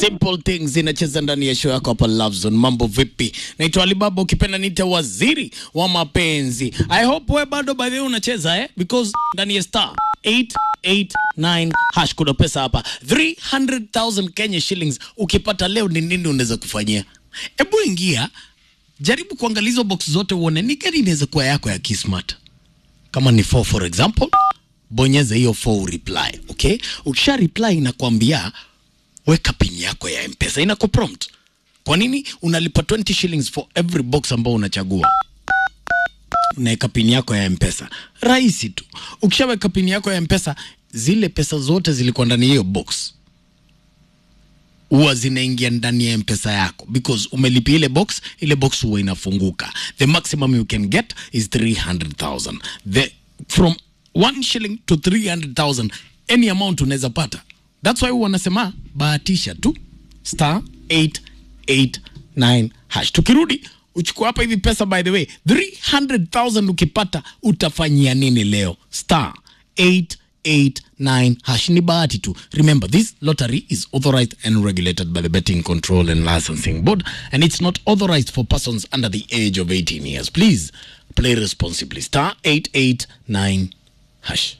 Simple Things inacheza ndani ya show yako hapa Love Zone. Mambo vipi? Naitwa Alibaba, ukipenda niite waziri wa mapenzi. I hope wewe bado by the way unacheza eh? Because ndani ya star 889 hash kuna pesa hapa 300,000 Kenya shillings. Ukipata leo ni nini unaweza kufanyia? Hebu ingia, jaribu kuangalia hizo box zote uone ni gani inaweza kuwa yako ya Kismart. Kama ni 4 for example, bonyeza hiyo 4 reply, okay? Ukisha reply inakwambia weka pin yako ya mpesa inaku prompt kwa nini unalipa 20 shillings for every box ambao unachagua unaweka pin yako ya mpesa rahisi tu ukishaweka pin yako ya mpesa zile pesa zote zilikuwa ndani ya hiyo box huwa zinaingia ndani ya mpesa yako because umelipia ile box ile box huwa inafunguka the maximum you can get is 300000 the from 1 shilling to 300000 any amount unaweza pata that's why wanasema bahatisha tu star 889 hash tukirudi uchukua hapa hivi pesa by the way 300000 ukipata utafanyia nini leo star 889 hash ni bahati tu remember this lottery is authorized and regulated by the betting control and licensing board and it's not authorized for persons under the age of 18 years please play responsibly star 889 hash